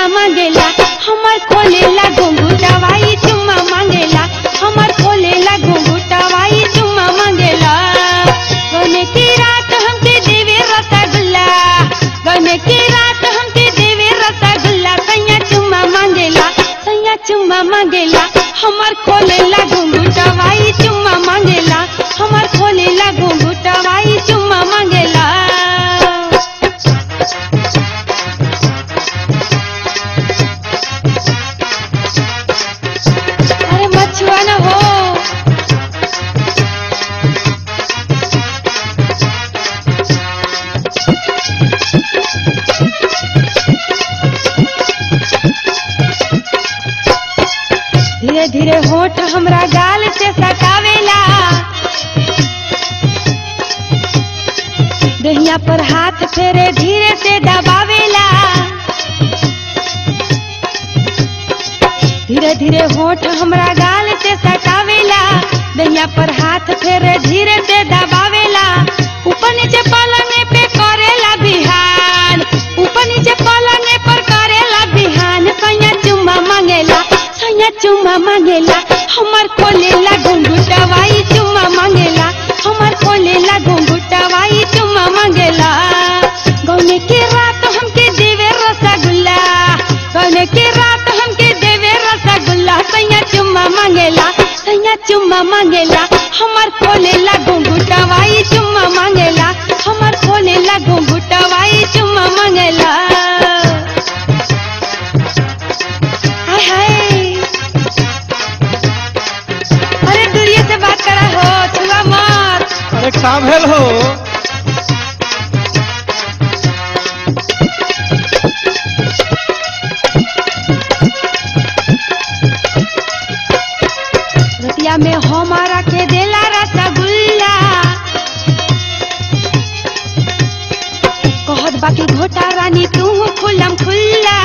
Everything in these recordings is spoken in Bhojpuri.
मांगेला हमर खोलेला घुंघुटवाई चुम्मा मांगेला हमर खोलेला घुंघुटवाई चुम्मा मांगेला गने की रात हमके देवे रसगुल्ला गने की रात हमके देवे रसगुल्ला सैया चुम्मा मांगेला सैया चुम्मा मांगेला हमर खोलेला घुंघुटवाई चुम्मा मांगेला हमर खोलेला घुंघुटवाई चुम्मा मांगेला अरे मछुआ न हो धीरे धीरे होठ हमरा गाल से सटावेला दहिया पर हाथ फेरे धीरे से दबावेला धीरे धीरे होठ हमरा गाल से सटावेला दहिया पर हाथ फेरे धीरे से दबावेला ऊपर नीचे पलंग पे करेला बिहान ऊपर नीचे पलंग पर करेला बिहान सैया चुम्मा मांगेला सैया चुम्मा मांगेला हमर खोलेला घुंघुटवाई चुम्मा मांगेला हमर खोलेला घुंघुटवाई चुम्मा मांगेला गौने के रात हमके देवे रसगुल्ला गौने के रात हमके देवे रसगुल्ला सैया चुम्मा मांगेला सैया चुम्मा मांगेला हमर खोलेला घुंघुटवाई चुम्मा मांगेला हमर खोलेला घुंघुटवाई चुम्मा मांगेला हाय हाय अरे दूरिये से बात करा हो छुआ मत अरे का भेल हो रतिया में हमारा के देला रसगुल्ला कहत बाकी घोटा रानी तू खुलम खुल्ला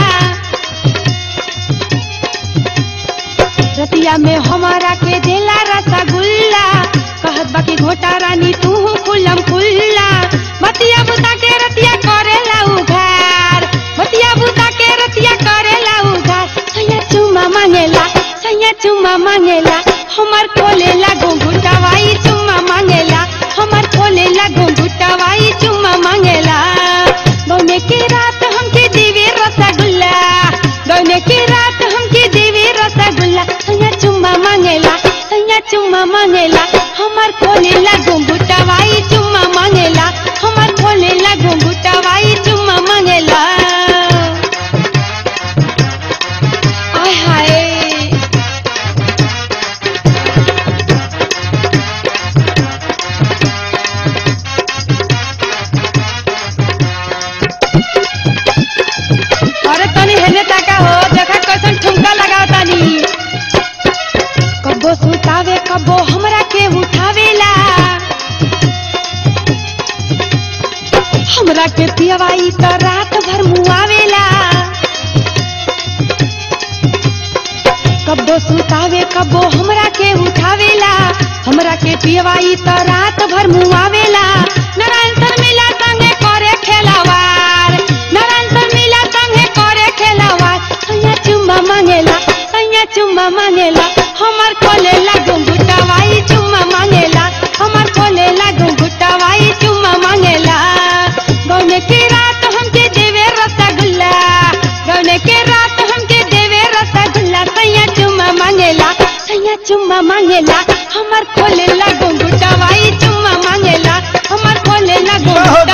रतिया में हमारा के देला रसगुल्ला कहत बाकी घोटा रानी तू खुलम खुल्ला बतिया बुता के रतिया करेला उघार बतिया बुता के रतिया करेला उघार सैया चुम्मा मांगेला सैया चुम्मा मांगेला हमर खोलेला घुंघुटवाई चुम्मा मांगेला हमर खोलेला घुंघुटवाई चुम्मा मांगेला गौने के रात हमके देवे रसगुल्ला गौने के रात हमके देवे रसगुल्ला सैया चुम्मा मांगेला सैया चुम्मा मांगेला हमर खोलेला घुंघुटवाई चुम्मा मांगेला हमर खोलेला घुंघुटवाई चुम्मा मांगेला आय हाय अरे तनी हेने ताका हो देखा कैसन ठुमका लगाव तानी कब्बो सुतावे कब्बो हमरा के उठावेला हमरा के पियवाई त रात भर मुआवेला कब्बो सुतावे कब्बो हमरा के उठावेला हमरा के पियवाई त रात भर मुआवेला नारायण सर मिला संगे करे खेलावार नारायण सर मिला संगे करे खेलावार सैया चुम्मा मांगेला सैया चुम्मा मांगेला हमर खोलेला घुंघुटवाई चुम्मा मांगेला हमर खोलेला घुंघुटवाई चुम्मा मांगेला गौने के रात हमके देवे रसगुल्ला गौने के रात हमके देवे रसगुल्ला सैया चुम्मा मांगेला सैया चुम्मा मांगेला हमर खोलेला घुंघुटवाई चुम्मा मांगेला हमर खोलेला घुंघुटवाई